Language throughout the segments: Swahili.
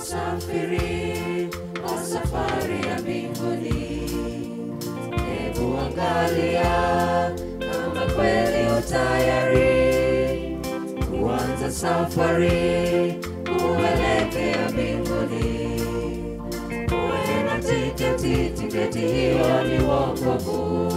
msafiri wa safari ya mbinguni. Hebu angalia kama kweli utayari kuanza safari kuelekea mbinguni. Uwe na tiketi, tiketi hiyo ni wokovu.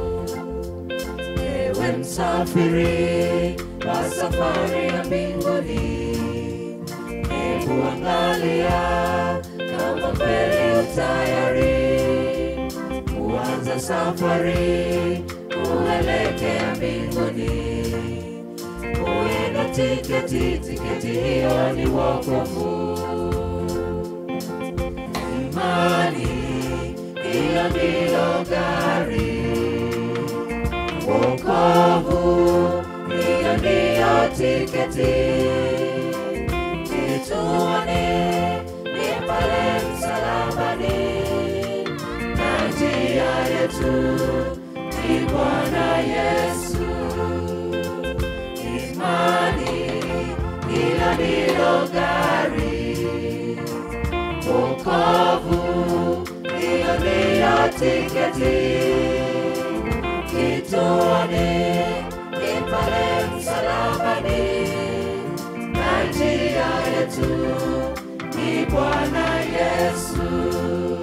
Ewe msafiri wa safari ya mbinguni, hebu angalia kama kweli utayari kuanza safari kuelekea mbinguni. Uwe na tiketi, tiketi hiyo ni wokovu. Imani hiyo ndilo gari wokovu, hiyo ndiyo tiketi. Kituoni ni pale msalabani, na njia yetu ni Bwana Yesu. Imani hilo ndilo gari, wokovu, hiyo ndiyo tiketi kituoni ni pale msalabani, na njia yetu ni Bwana Yesu.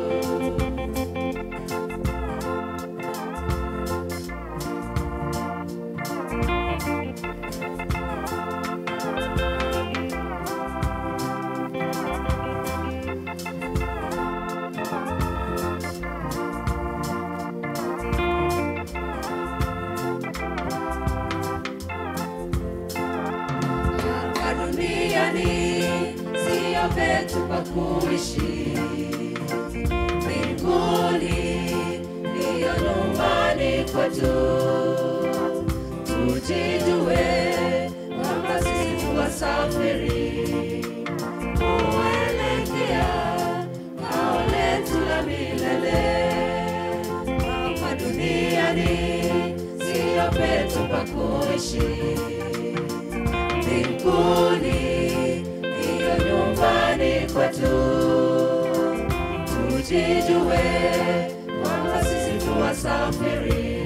Hapa duniani siyo petu pa kuishi, mbinguni ndiyo nyumbani kwetu. Tujijue kwamba sisi tu wasafiri kuelekea kao letu la milele. Hapa duniani siyo petu pa kuishi mbinguni ndiyo nyumbani kwetu. Tujijue kwamba sisi tu wasafiri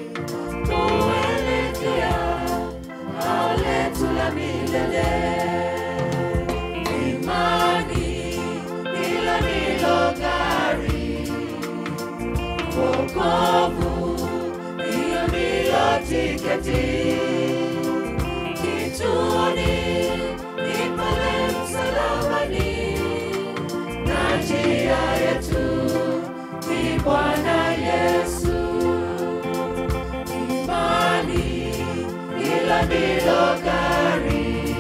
kuelekea kao letu la milele. Imani hilo ndilo gari, wokovu hiyo ndiyo tiketi kituoni ni pale msalabani, na njia yetu ni Bwana Yesu. Imani hilo ndilo gari,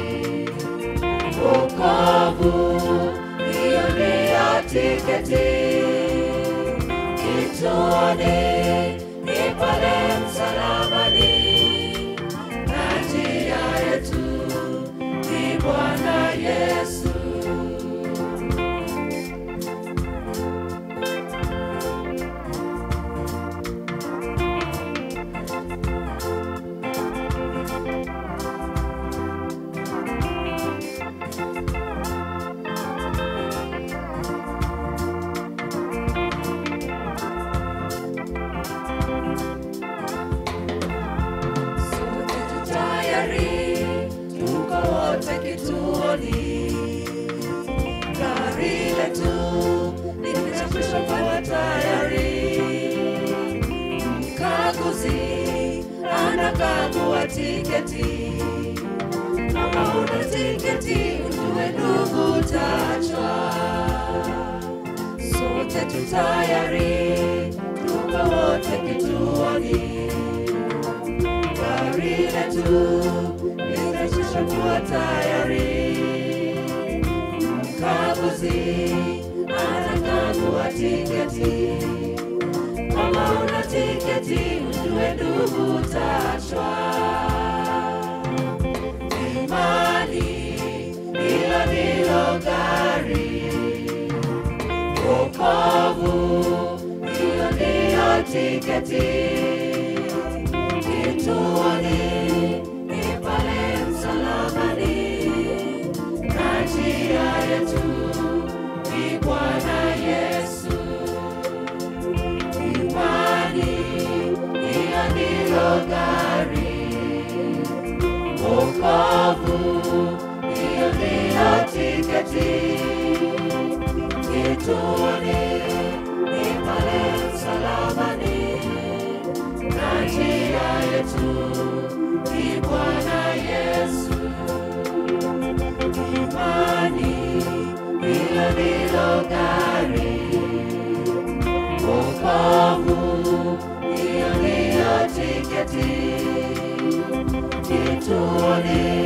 wokovu hiyo ndiyo tiketi. Kituoni ni pale msalabani na njia yetu ni Bwana Yesu. Sote tu tayari, tuko wote kituoni. Gari letu limechapishwa kwa tayari. Mkaguzi anakagua tiketi. Kama una tiketi, ujue ndugu tachwa. Sote tu tayari, tuko wote kituoni gari letu limeshakuwa tayari. Mkaguzi anakagua tiketi. Kama una tiketi, ujue ndugu tachwa. Imani hilo ndilo gari, wokovu hiyo ndiyo tiketi kituoni ni pale msalabani, na njia yetu wokovu, hiyo ndiyo tiketi. Kituoni ni pale msalabani, na njia yetu ni Bwana Yesu. Imani, hilo ndilo gari. Wokovu, hiyo ndiyo tiketi. Kituoni